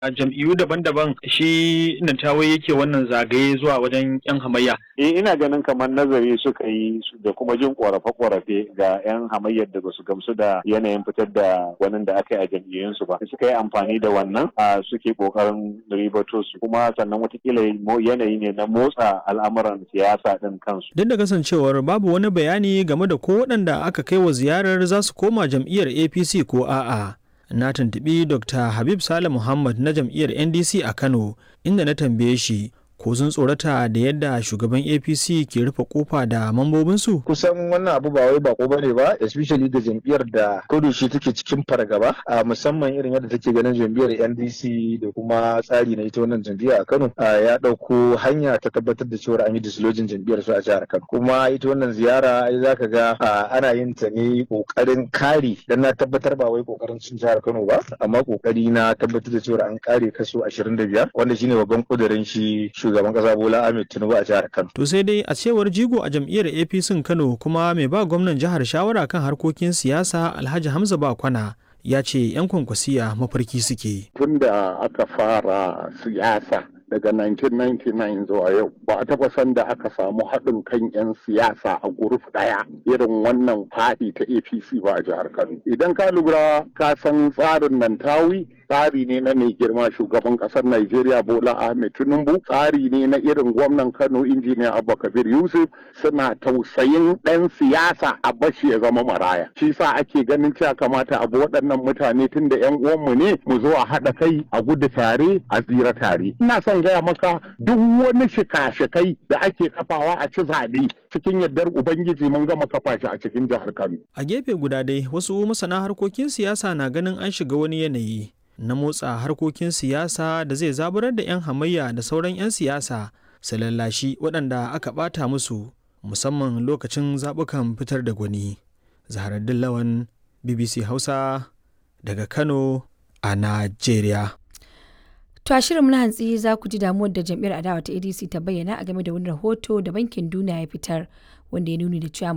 a jam'iyyu daban-daban shi Nantawe yake wannan zagaye zuwa wajen 'yan hamayya. Eh ina ganin kamar nazari suka yi da kuma jin korafe-korafe ga 'yan hamayyar da basu gamsu da yanayin fitar da wani da aka yi a jam'iyyunsu ba. Suka yi amfani da wannan a suke kokarin ribato su kuma sannan watakila yanayi ne na motsa al'amuran siyasa din kansu. Duk da kasancewar babu wani bayani game da ko waɗanda aka kai wa ziyarar za su koma jam'iyyar APC ko a'a. Na tuntuɓi Dr. Habib Sale Muhammad na jam'iyyar NDC a Kano inda na tambaye shi ko sun tsorata da yadda shugaban apc ke rufe kofa da mambobinsu kusan wannan abu ba wai bako bane ba especially ga jam'iyyar da shi take cikin fargaba a musamman irin yadda take ganin jam'iyyar ndc da kuma tsari na ita wannan jam'iyya a kano ya ɗauko hanya ta tabbatar da cewa an yi dislojin jam'iyyar su a jihar kano kuma ita wannan ziyara ai zaka ga ana yin ta ne kokarin kare dan na tabbatar ba wai kokarin cin jihar kano ba amma kokari na tabbatar da cewa an kare kaso 25 wanda shine babban kudirin shi shugaban kasa Bola Ahmed Tinubu a jihar Kano. To sai dai a cewar jigo a jam'iyyar APC Kano kuma mai ba gwamnan jihar shawara kan harkokin siyasa Alhaji Hamza Bakwana ya ce 'yan kwankwasiya mafarki suke. Tun da aka fara siyasa daga 1999 zuwa yau ba a taɓa san da aka samu haɗin kan 'yan siyasa a guruf ɗaya irin wannan faɗi ta apc ba a jihar kano idan ka lura ka san tsarin nan tawi tsari ne na mai girma shugaban ƙasar Najeriya Bola Ahmed Tinubu tsari ne na irin gwamnan Kano injiniya Abba Kabir Yusuf suna tausayin ɗan siyasa a bashi ya zama maraya shi sa ake ganin cewa kamata abu waɗannan mutane tun da 'yan uwanmu ne mu zo a haɗa kai a gudu tare a tsira tare ina son gaya maka duk wani shika-shikai da ake kafawa a ci zaɓe cikin yardar ubangiji mun gama kafa shi a cikin jihar Kano. A gefe guda dai wasu masana harkokin siyasa na ganin an shiga wani yanayi na motsa harkokin siyasa da zai zaburar da 'yan hamayya da sauran 'yan siyasa su lallashi waɗanda aka ɓata musu musamman lokacin zaɓukan fitar da gwani. Zaharaddin Lawan BBC Hausa daga Kano a Najeriya. To a shirin na hantsi za ku ji damuwar da jam'iyyar adawa ta ADC ta bayyana a game da wani rahoto da bankin duniya ya fitar wanda ya nuni da cewa